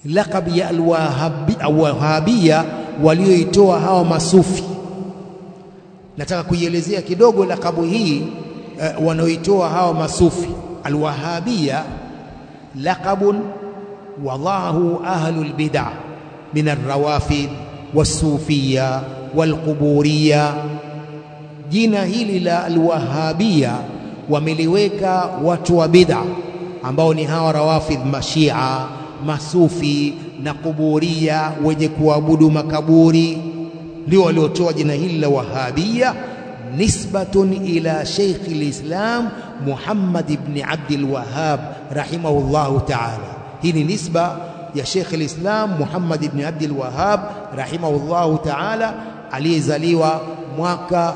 laqab ya alwahabia walioitoa hawa masufi. Nataka kuielezea kidogo lakabu hii uh, wanaoitoa hawa masufi. Alwahabia laqabun wadaahu ahlul bid'ah min arrawafid wasufiya walquburiya. Jina hili la alwahabia wameliweka watu wa bid'a ambao ni hawa rawafidh, mashia, masufi na kuburia, wenye kuabudu makaburi, ndio waliotoa jina hili la wahabia, nisbatun ila Sheikh al-Islam Muhammad ibn Abdul Wahhab rahimahullahu ta'ala. Hii ni nisba ya Sheikh al-Islam Muhammad ibn Abdul Wahhab rahimahullahu ta'ala, aliyezaliwa mwaka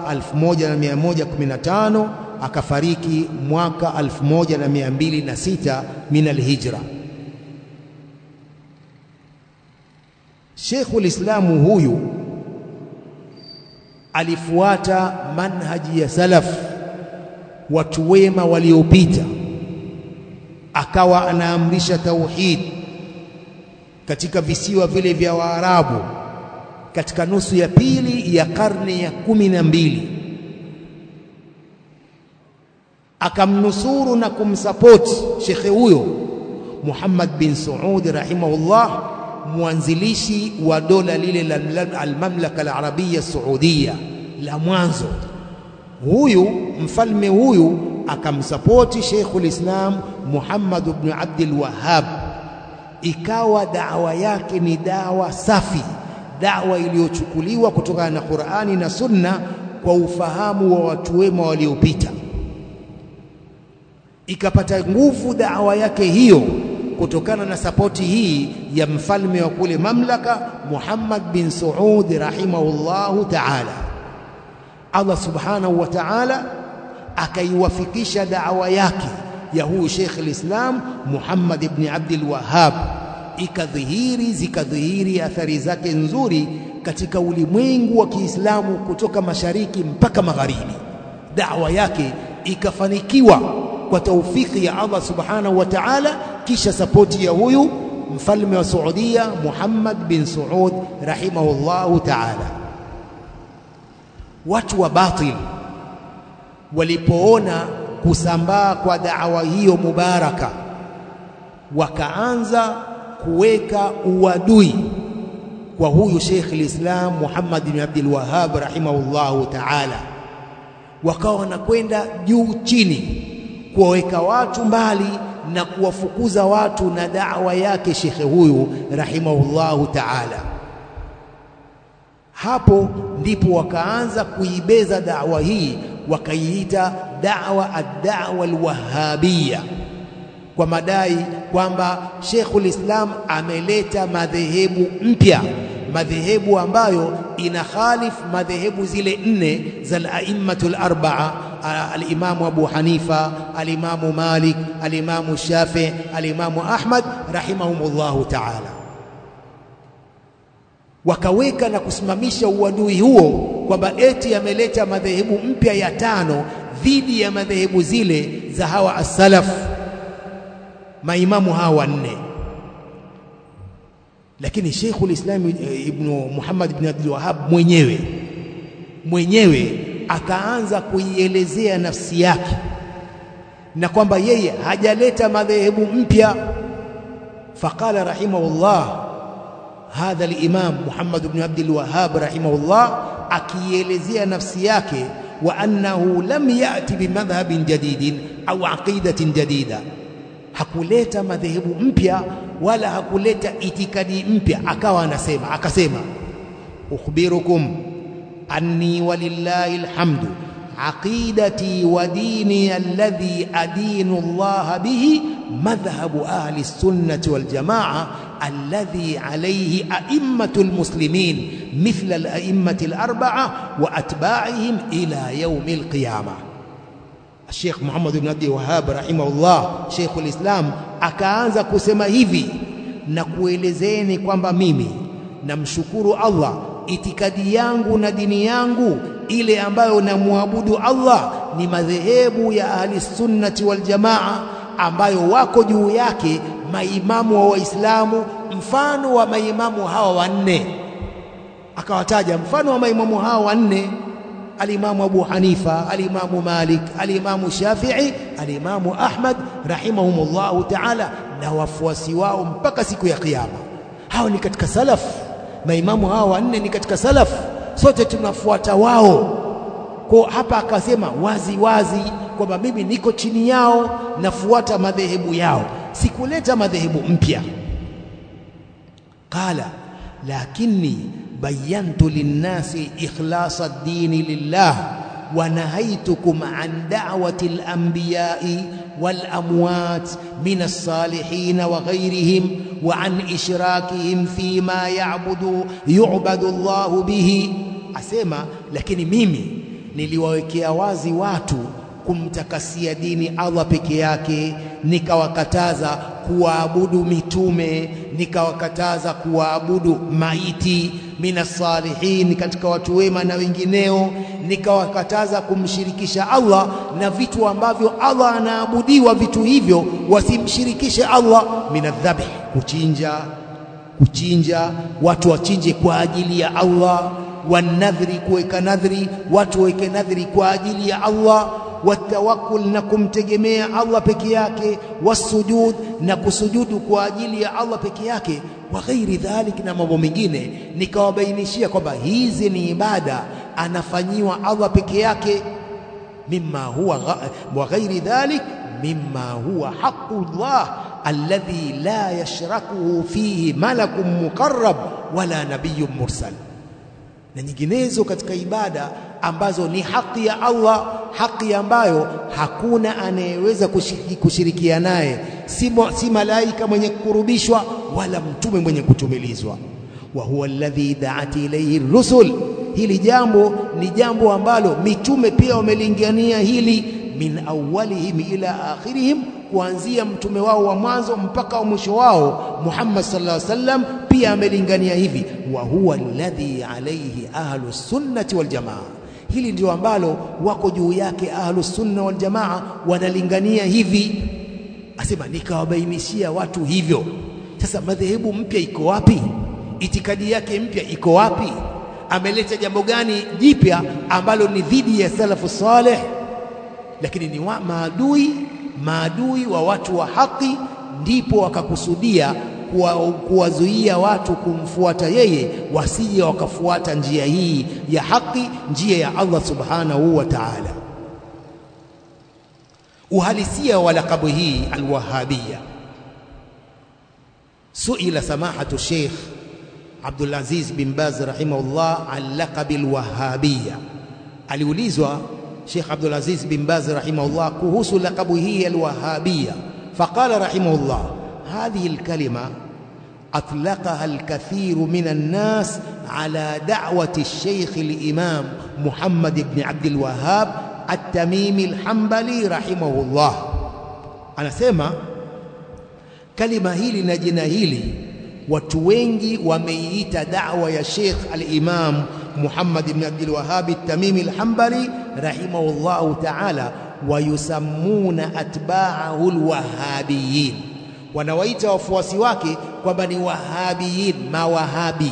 1115 akafariki mwaka 1206 min alhijra. Sheikhul Islamu huyu alifuata manhaji ya salaf, watu wema waliopita, akawa anaamrisha tauhid katika visiwa vile vya Waarabu katika nusu ya pili ya karne ya kumi na mbili akamnusuru na kumsapoti shekhe huyo Muhammad bin Saud rahimahullah, mwanzilishi wa dola lile la almamlaka alarabia saudia la mwanzo. Huyu mfalme huyu akamsapoti Sheikhul Islam Muhammad ibn Abdul Wahhab, ikawa dawa yake ni dawa safi, dawa iliyochukuliwa kutokana na Qur'ani na Sunna kwa ufahamu wa watu wema waliopita ikapata nguvu dawa yake hiyo kutokana na sapoti hii ya mfalme wa kule mamlaka Muhammad bin Saud rahimahullahu ta'ala. Allah subhanahu wa ta'ala akaiwafikisha dawa yake ya huyu Sheikh al-Islam Muhammad ibn Abdul Wahhab, ikadhihiri zikadhihiri athari zake nzuri katika ulimwengu wa Kiislamu kutoka mashariki mpaka magharibi. Dawa yake ikafanikiwa kwa taufiki ya Allah subhanahu wa ta'ala, kisha sapoti ya huyu mfalme wa Saudia Muhammad bin Saud rahimahullahu ta'ala. Watu wa batil walipoona kusambaa kwa da'wa hiyo mubaraka, wakaanza kuweka uadui kwa huyu Sheikh al-Islam Muhammad bin Abdul Wahhab rahimahullahu ta'ala, wakawa wanakwenda juu chini kuwaweka watu mbali na kuwafukuza watu na da'wa yake shekhe huyu rahimahullahu ta'ala. Hapo ndipo wakaanza kuibeza da'wa hii, wakaiita da'wa ad-da'wa al-wahhabiyya, kwa madai kwamba Sheikhul Islam ameleta madhehebu mpya, madhehebu ambayo ina khalif madhehebu zile nne za al-a'immatul arba'a alimamu Abu Hanifa, alimamu Malik, alimamu Shafi, alimamu Ahmad rahimahumullahu ta'ala. Wakaweka na kusimamisha uadui huo kwamba eti ameleta madhehebu mpya ya tano dhidi ya madhehebu zile za hawa as-salaf, maimamu hawa wanne. Lakini Sheikhul Islam Ibn Muhammad ibn Abdul Wahhab mwenyewe mwenyewe akaanza kuielezea nafsi yake na kwamba yeye hajaleta madhehebu mpya. Faqala rahimahullah, hadha al-Imam Muhammad ibn Abdul Wahhab rahimahullah, akiielezea nafsi yake, wa annahu lam yati bimadhhabin jadidin au aqidatin jadida, hakuleta madhehebu mpya wala hakuleta itikadi mpya. Akawa anasema akasema, ukhbirukum anni walillahi alhamdu aqidati wa dini alladhi adinu Allah bihi madhhabu ahli sunnati wal jamaa alladhi alayhi a'immatu almuslimin mithla al-a'immati al-arba'a wa atba'ihim ila yawm al-qiyamah. Sheikh Muhammad ibn Abdul Wahhab rahimahullah, Sheikhul Islam akaanza kusema hivi na kuelezeni kwamba mimi namshukuru Allah itikadi yangu na dini yangu ile ambayo namwabudu Allah ni madhehebu ya ahli sunnati wal jamaa ambayo wako juu yake maimamu wa Waislamu mfano wa maimamu hawa wanne akawataja mfano wa maimamu hawa wanne alimamu Abu Hanifa alimamu Malik alimamu Shafi'i alimamu Ahmad rahimahumullahu ta'ala na wafuasi wao mpaka siku ya kiyama hao ni katika salaf maimamu hawa wanne ni katika salaf sote tunafuata wao kwa hapa akasema wazi wazi kwamba mimi niko chini yao nafuata madhehebu yao sikuleta madhehebu mpya qala lakini bayantu linnasi ikhlasa ad-dini lillah wa nahaytukum an da'wati al-anbiya'i wal-amwat min as-salihin wa ghayrihim wa an ishrakihim fima ya'budu yu'badu Allah bihi asema lakini mimi niliwawekea wazi watu kumtakasia dini Allah peke yake nikawakataza kuwaabudu mitume nikawakataza kuwaabudu maiti minas salihin katika watu wema na wengineo nikawakataza kumshirikisha Allah na vitu ambavyo Allah anaabudiwa vitu hivyo wasimshirikishe Allah minadhabh kuchinja kuchinja watu wachinje kwa ajili ya Allah wanadhri kuweka nadhri watu waweke nadhri kwa ajili ya Allah watawakkul na kumtegemea Allah peke yake wasujud na kusujudu kwa ajili ya Allah peke yake wa ghairi dhalik na mambo mengine nikawabainishia kwamba hizi ni ibada anafanyiwa Allah peke yake mimma huwa wa ghairi dhalik mimma huwa haqqullah alladhi la yashrakuhu fihi malakun muqarrab wala nabiyyun mursal na nyinginezo katika ibada ambazo ni haki ya Allah, haki ambayo hakuna anayeweza kushirikia naye, si, si malaika mwenye kukurubishwa wala mtume mwenye kutumilizwa. wa huwa alladhi da'at ilayhi rusul, hili jambo ni jambo ambalo mitume pia wamelingania hili, min awwalihim ila akhirihim, kuanzia mtume wao wa mwanzo mpaka wa mwisho wao Muhammad sallallahu alaihi wasallam pia amelingania hivi, wa huwa alladhi alayhi ahlu sunnati wal jamaa. Hili ndio ambalo wako juu yake ahlu sunna wal jamaa, wanalingania hivi. Asema nikawabainishia watu hivyo. Sasa madhehebu mpya iko wapi? Itikadi yake mpya iko wapi? Ameleta jambo gani jipya ambalo ni dhidi ya salafu saleh? Lakini ni wa maadui maadui wa watu wa haki, ndipo wakakusudia kuwazuia watu kumfuata yeye, wasije wakafuata njia hii ya haki, njia ya Allah subhanahu wa ta'ala. Uhalisia wa lakabu hii alwahabia, suila samahatu Sheikh Abdul Aziz bin Baz rahimahullah an laqabi alwahabia, aliulizwa Sheikh Abdul Aziz bin Baz rahimahullah kuhusu lakabu hii alwahabia, faqala rahimahullah هذه الكلمة أطلقها الكثير من الناس على دعوة الشيخ الإمام محمد بن عبد الوهاب التميمي الحنبلي رحمه الله أنا سيما كلمة هيلي نجنا هيلي watu wengi wameiita da'wa ya Sheikh al-Imam Muhammad ibn Abdul Wahhab at-Tamimi al-Hanbali rahimahullahu ta'ala wayusammuna atba'ahu al-wahhabiyyin wanawaita wafuasi wake kwamba ni wahabiyin mawahabi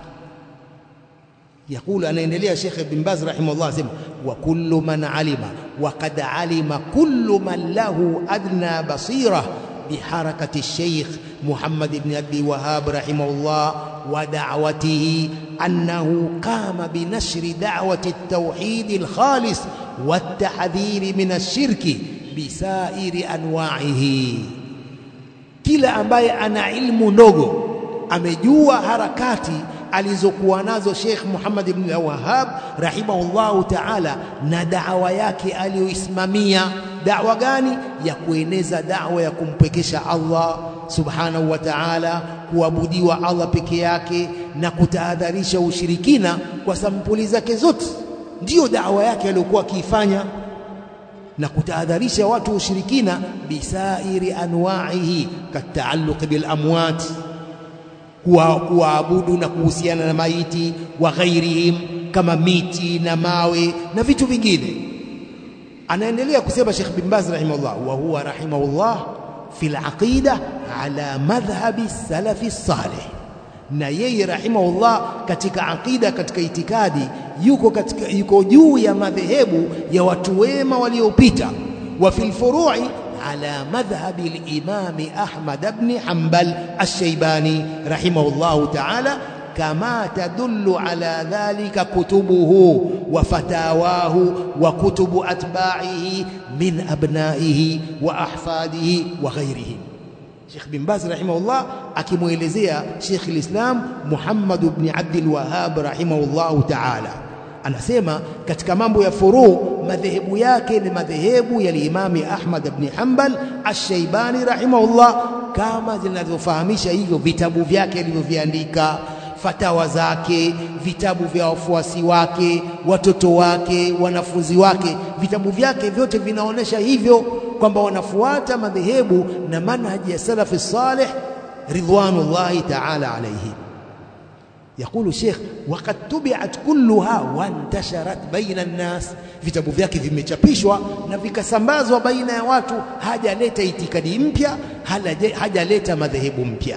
يقول anaendelea Sheikh Ibn Baz rahimahullah asema wa kullu man alima wa qad alima kullu man lahu adna basira بحركة الشيخ محمد بن أبي وهاب رحمه الله ودعوته أنه قام بنشر دعوة التوحيد الخالص والتحذير من الشرك بسائر أنواعه kila ambaye ana ilmu ndogo amejua harakati alizokuwa nazo Sheikh Muhammad ibn Wahhab rahimahullahu ta'ala na da'wa yake aliyoisimamia da'wa gani ya kueneza da'wa ya kumpekesha Allah subhanahu wa ta'ala kuabudiwa Allah peke yake na kutahadharisha ushirikina kwa sampuli zake zote ndiyo da'wa yake aliyokuwa akiifanya na kutahadharisha watu ushirikina bisairi anwa'ihi kataalluq bil amwat kuwaabudu na kuhusiana na maiti wa ghairihim kama miti na mawe na vitu vingine anaendelea kusema Sheikh bin Baz rahimahullah wa huwa rahimahullah fi al-aqida ala madhhabi salafi salih na yeye rahimahullah katika aqida katika itikadi yuko katika yuko juu ya madhehebu ya watu wema waliopita wa fil furu'i ala madhhabi al-imam Ahmad ibn Hanbal ash-Shaybani rahimahullah ta'ala كما تدل على ذلك كتبه وفتاواه وكتب أتباعه من أبنائه وأحفاده وغيرهم Sheikh bin Baz rahimahullah akimwelezea Sheikh al-Islam Muhammad ibn Abdul Wahhab rahimahullah ta'ala anasema katika mambo ya furu madhehebu yake ni madhehebu ya Imami Ahmad ibn Hanbal Ash-Shaybani rahimahullah kama zinavyofahamisha hivyo vitabu vyake alivyoviandika fatawa zake vitabu vya wafuasi wake watoto wake wanafunzi wake vitabu vyake vyote vinaonesha hivyo kwamba wanafuata madhehebu na manhaji ya salafi salih ridwanullahi ta'ala alayhi يقول الشيخ وقد تبعت كلها وانتشرت بين الناس vitabu vyake vimechapishwa na vikasambazwa baina ya watu hajaleta itikadi mpya hajaleta madhehebu mpya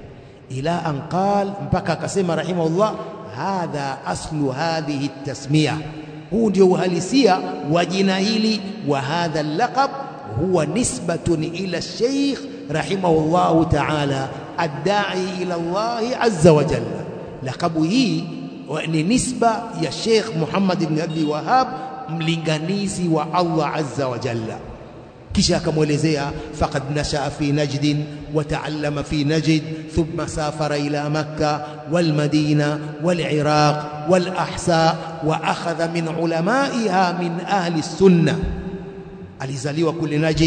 ila an qal mpaka akasema rahimahullah hadha aslu hadhihi tasmiya huu ndio uhalisia wa jina hili wa hadha laqab huwa nisbatun ila sheikh rahimahullah ta'ala adda'i ila Allah azza wa jalla laqabu hii ni nisba ya Sheikh Muhammad ibn Abi Wahhab mlinganizi wa Allah azza wa jalla kisha akamwelezea faqad nashaa fi najd wa taallama fi najd thumma safara ila makkah wal madina wal iraq wal ahsa wa akhadha min ulamaiha min ahli sunnah alizaliwa kule najd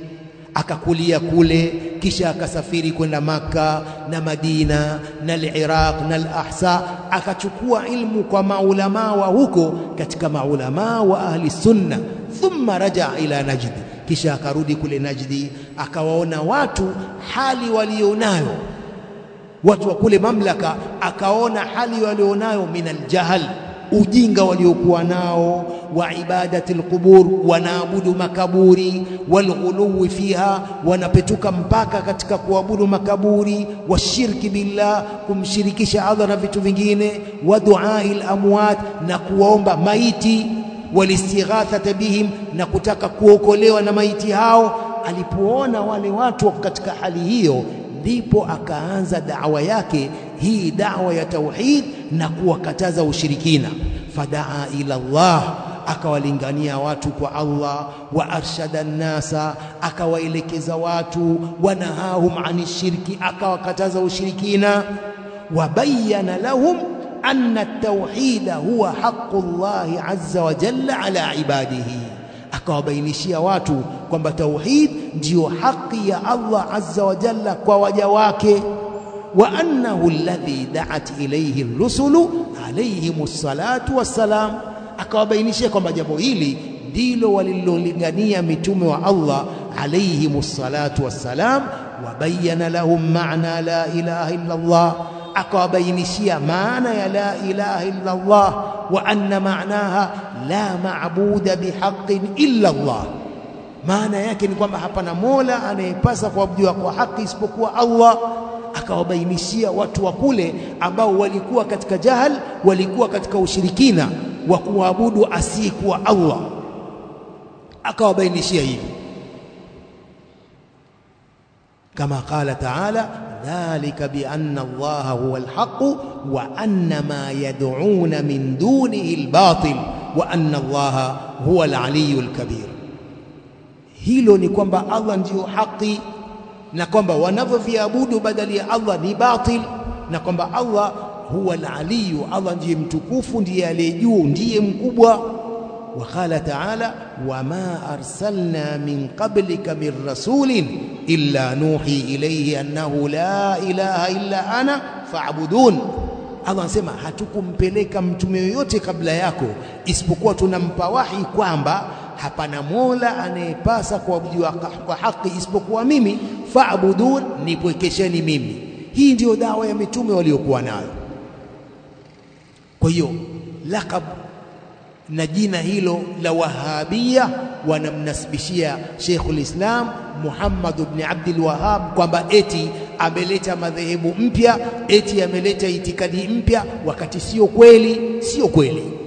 akakulia kule kisha akasafiri kwenda maka na Madina na al-Iraq na al-Ahsa akachukua ilmu kwa maulama wa huko katika maulama wa ahli sunna thumma raja ila Najd kisha akarudi kule Najdi akawaona watu hali walionayo watu wa kule mamlaka akaona hali walionayo min aljahl ujinga waliokuwa nao wa ibadati alqubur wanaabudu makaburi walghuluwi fiha wanapetuka mpaka katika kuabudu makaburi washirki billah kumshirikisha Allah na vitu vingine wa duai amwat na kuwaomba maiti walistighathata bihim na kutaka kuokolewa na maiti hao alipoona wale watu wako katika hali hiyo ndipo akaanza dawa yake hii dawa ya tauhid na kuwakataza ushirikina fadaa ila Allah akawalingania watu kwa Allah wa arshada nnasa akawaelekeza watu wanahahum ani shirki akawakataza ushirikina wabayana lahum anna at-tauhid huwa haqqu Allah azza wa jalla ala ibadihi akawabainishia watu kwamba tauhid ndiyo haki ya Allah azza wa jalla kwa waja wake wa annahu alladhi da'at ilayhi ar-rusulu alayhimus salatu wassalam akawabainishia kwamba jambo hili ndilo walilolingania mitume wa Allah alayhimus salatu wassalam wabayana lahum ma'na la ilaha illa Allah akawabainishia maana ya la ilaha illa Allah wa anna ma'naha la ma'buda bihaqqin illa Allah maana yake ni kwamba hapana mola anayepasa kuabudiwa kwa haki isipokuwa Allah akawabainishia watu wa kule ambao walikuwa katika jahal walikuwa katika ushirikina wa kuabudu asiyekuwa Allah akawabainishia hivi kama qala ta'ala dhalika bi anna Allah huwa al-haq wa anna ma yad'un min dunihi al-batil wa anna Allah huwa al-aliyyu al-kabir hilo ni kwamba Allah ndiyo haki na kwamba wanavyoviabudu badali ya Allah ni batil na kwamba Allah huwa al-aliyu Allah ndiye mtukufu ndiye aliye juu ndiye mkubwa وقال تعالى وما أرسلنا من قبلك من رسول إلا نوحي إليه أنه لا إله إلا أنا فاعبدون Allah anasema hatukumpeleka mtume yoyote kabla yako isipokuwa tunampa wahi kwamba hapana mola anayepasa kuabudiwa kwa haki isipokuwa mimi faabudun nipwekesheni mimi hii ndiyo dawa ya mitume waliokuwa nayo kwa hiyo laqab na jina hilo la Wahabia wanamnasibishia Sheikhul Islam Muhammad ibn Abdul Wahhab kwamba eti ameleta madhehebu mpya, eti ameleta itikadi mpya, wakati sio kweli, sio kweli.